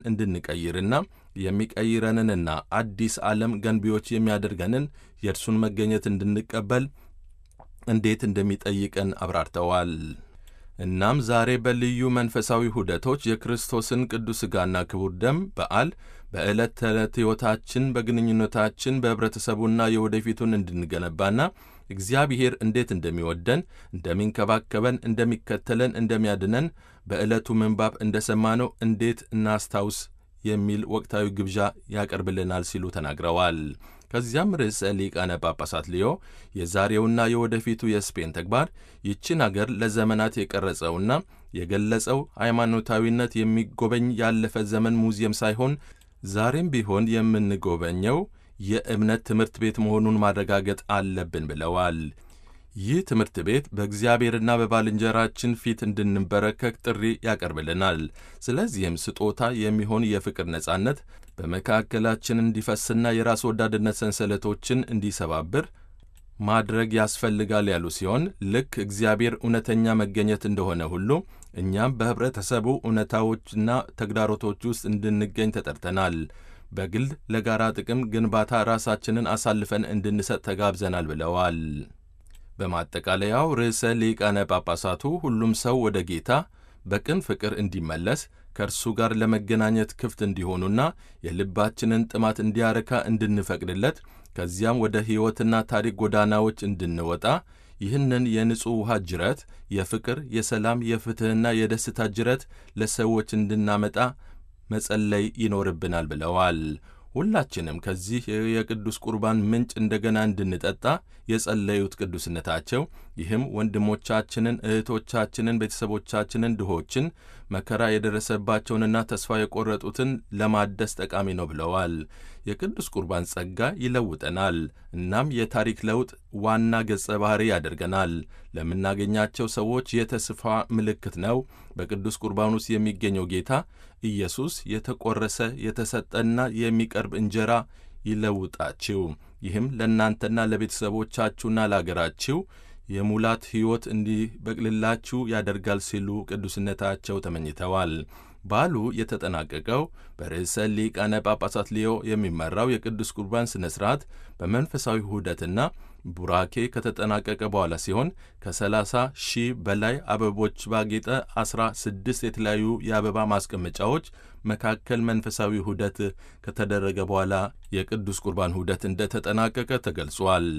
እንድንቀይርና የሚቀይረንንና አዲስ ዓለም ገንቢዎች የሚያደርገንን የእርሱን መገኘት እንድንቀበል እንዴት እንደሚጠይቀን አብራርተዋል። እናም ዛሬ በልዩ መንፈሳዊ ሁደቶች የክርስቶስን ቅዱስ ሥጋና ክቡር ደም በዓል በዕለት ተዕለት ሕይወታችን፣ በግንኙነታችን፣ በኅብረተሰቡና የወደፊቱን እንድንገነባና እግዚአብሔር እንዴት እንደሚወደን፣ እንደሚንከባከበን፣ እንደሚከተለን፣ እንደሚያድነን በዕለቱ ምንባብ እንደ ሰማነው እንዴት እናስታውስ የሚል ወቅታዊ ግብዣ ያቀርብልናል ሲሉ ተናግረዋል። ከዚያም ርዕሰ ሊቃነ ጳጳሳት ሊዮ የዛሬውና የወደፊቱ የስፔን ተግባር ይችን አገር ለዘመናት የቀረጸውና የገለጸው ሃይማኖታዊነት የሚጎበኝ ያለፈ ዘመን ሙዚየም ሳይሆን ዛሬም ቢሆን የምንጎበኘው የእምነት ትምህርት ቤት መሆኑን ማረጋገጥ አለብን ብለዋል። ይህ ትምህርት ቤት በእግዚአብሔርና በባልንጀራችን ፊት እንድንበረከክ ጥሪ ያቀርብልናል። ስለዚህም ስጦታ የሚሆን የፍቅር ነጻነት በመካከላችን እንዲፈስና የራስ ወዳድነት ሰንሰለቶችን እንዲሰባብር ማድረግ ያስፈልጋል ያሉ ሲሆን ልክ እግዚአብሔር እውነተኛ መገኘት እንደሆነ ሁሉ እኛም በኅብረተሰቡ እውነታዎችና ተግዳሮቶች ውስጥ እንድንገኝ ተጠርተናል። በግል ለጋራ ጥቅም ግንባታ ራሳችንን አሳልፈን እንድንሰጥ ተጋብዘናል ብለዋል። በማጠቃለያው ርዕሰ ሊቃነ ጳጳሳቱ ሁሉም ሰው ወደ ጌታ በቅን ፍቅር እንዲመለስ ከእርሱ ጋር ለመገናኘት ክፍት እንዲሆኑና የልባችንን ጥማት እንዲያረካ እንድንፈቅድለት ከዚያም ወደ ሕይወትና ታሪክ ጎዳናዎች እንድንወጣ ይህንን የንጹሕ ውሃ ጅረት የፍቅር፣ የሰላም፣ የፍትሕና የደስታ ጅረት ለሰዎች እንድናመጣ መጸለይ ይኖርብናል ብለዋል። ሁላችንም ከዚህ የቅዱስ ቁርባን ምንጭ እንደገና እንድንጠጣ የጸለዩት ቅዱስነታቸው ይህም ወንድሞቻችንን፣ እህቶቻችንን፣ ቤተሰቦቻችንን፣ ድሆችን፣ መከራ የደረሰባቸውንና ተስፋ የቆረጡትን ለማደስ ጠቃሚ ነው ብለዋል። የቅዱስ ቁርባን ጸጋ ይለውጠናል። እናም የታሪክ ለውጥ ዋና ገጸ ባህሪ ያደርገናል። ለምናገኛቸው ሰዎች የተስፋ ምልክት ነው። በቅዱስ ቁርባን ውስጥ የሚገኘው ጌታ ኢየሱስ የተቆረሰ የተሰጠና የሚቀርብ እንጀራ ይለውጣችሁ፣ ይህም ለእናንተና ለቤተሰቦቻችሁና ለአገራችሁ የሙላት ሕይወት እንዲበቅልላችሁ ያደርጋል ሲሉ ቅዱስነታቸው ተመኝተዋል። በዓሉ የተጠናቀቀው በርዕሰ ሊቃነ ጳጳሳት ሊዮ የሚመራው የቅዱስ ቁርባን ሥነ ሥርዓት በመንፈሳዊ ውህደትና ቡራኬ ከተጠናቀቀ በኋላ ሲሆን ከ30 ሺህ በላይ አበቦች ባጌጠ 16 የተለያዩ የአበባ ማስቀመጫዎች መካከል መንፈሳዊ ውህደት ከተደረገ በኋላ የቅዱስ ቁርባን ውህደት እንደተጠናቀቀ ተገልጿል።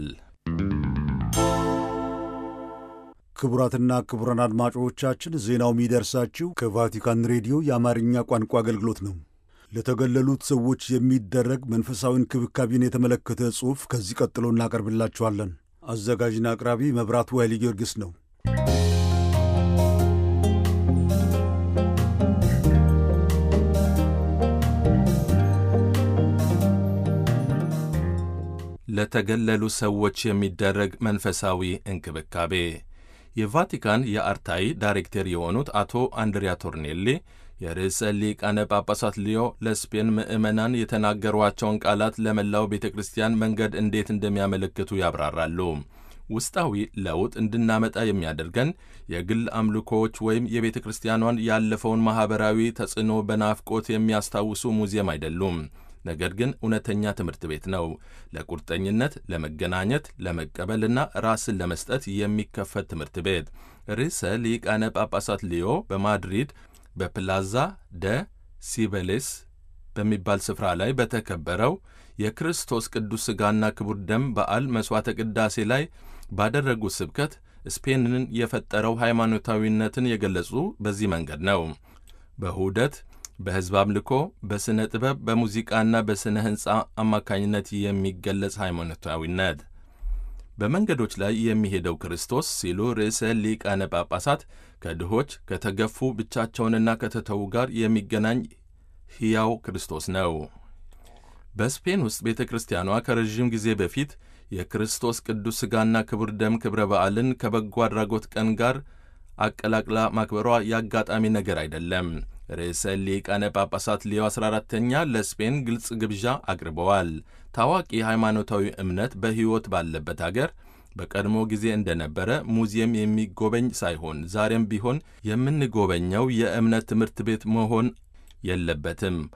ክቡራትና ክቡራን አድማጮቻችን ዜናው የሚደርሳችሁ ከቫቲካን ሬዲዮ የአማርኛ ቋንቋ አገልግሎት ነው። ለተገለሉት ሰዎች የሚደረግ መንፈሳዊ እንክብካቤን የተመለከተ ጽሑፍ ከዚህ ቀጥሎ እናቀርብላችኋለን። አዘጋጅና አቅራቢ መብራቱ ኃይለ ጊዮርጊስ ነው። ለተገለሉ ሰዎች የሚደረግ መንፈሳዊ እንክብካቤ የቫቲካን የአርታይ ዳይሬክተር የሆኑት አቶ አንድሪያ ቶርኔሌ የርዕሰ ሊቃነ ጳጳሳት ሊዮ ለስፔን ምዕመናን የተናገሯቸውን ቃላት ለመላው ቤተ ክርስቲያን መንገድ እንዴት እንደሚያመለክቱ ያብራራሉ። ውስጣዊ ለውጥ እንድናመጣ የሚያደርገን የግል አምልኮዎች ወይም የቤተ ክርስቲያኗን ያለፈውን ማኅበራዊ ተጽዕኖ በናፍቆት የሚያስታውሱ ሙዚየም አይደሉም። ነገር ግን እውነተኛ ትምህርት ቤት ነው። ለቁርጠኝነት፣ ለመገናኘት፣ ለመቀበልና ራስን ለመስጠት የሚከፈት ትምህርት ቤት። ርዕሰ ሊቃነ ጳጳሳት ሊዮ በማድሪድ በፕላዛ ደ ሲበሌስ በሚባል ስፍራ ላይ በተከበረው የክርስቶስ ቅዱስ ሥጋና ክቡር ደም በዓል መሥዋዕተ ቅዳሴ ላይ ባደረጉት ስብከት ስፔንን የፈጠረው ሃይማኖታዊነትን የገለጹ በዚህ መንገድ ነው። በሁደት በሕዝብ አምልኮ፣ በሥነ ጥበብ፣ በሙዚቃና በሥነ ሕንፃ አማካኝነት የሚገለጽ ሃይማኖታዊነት በመንገዶች ላይ የሚሄደው ክርስቶስ ሲሉ ርዕሰ ሊቃነ ጳጳሳት ከድሆች ከተገፉ ብቻቸውንና ከተተዉ ጋር የሚገናኝ ሕያው ክርስቶስ ነው። በስፔን ውስጥ ቤተ ክርስቲያኗ ከረዥም ጊዜ በፊት የክርስቶስ ቅዱስ ሥጋና ክቡር ደም ክብረ በዓልን ከበጎ አድራጎት ቀን ጋር አቀላቅላ ማክበሯ የአጋጣሚ ነገር አይደለም። ርዕሰ ሊቃነ ጳጳሳት ሌዮ 14ተኛ ለስፔን ግልጽ ግብዣ አቅርበዋል። ታዋቂ ሃይማኖታዊ እምነት በሕይወት ባለበት አገር በቀድሞ ጊዜ እንደነበረ ሙዚየም የሚጎበኝ ሳይሆን ዛሬም ቢሆን የምንጎበኘው የእምነት ትምህርት ቤት መሆን የለበትም።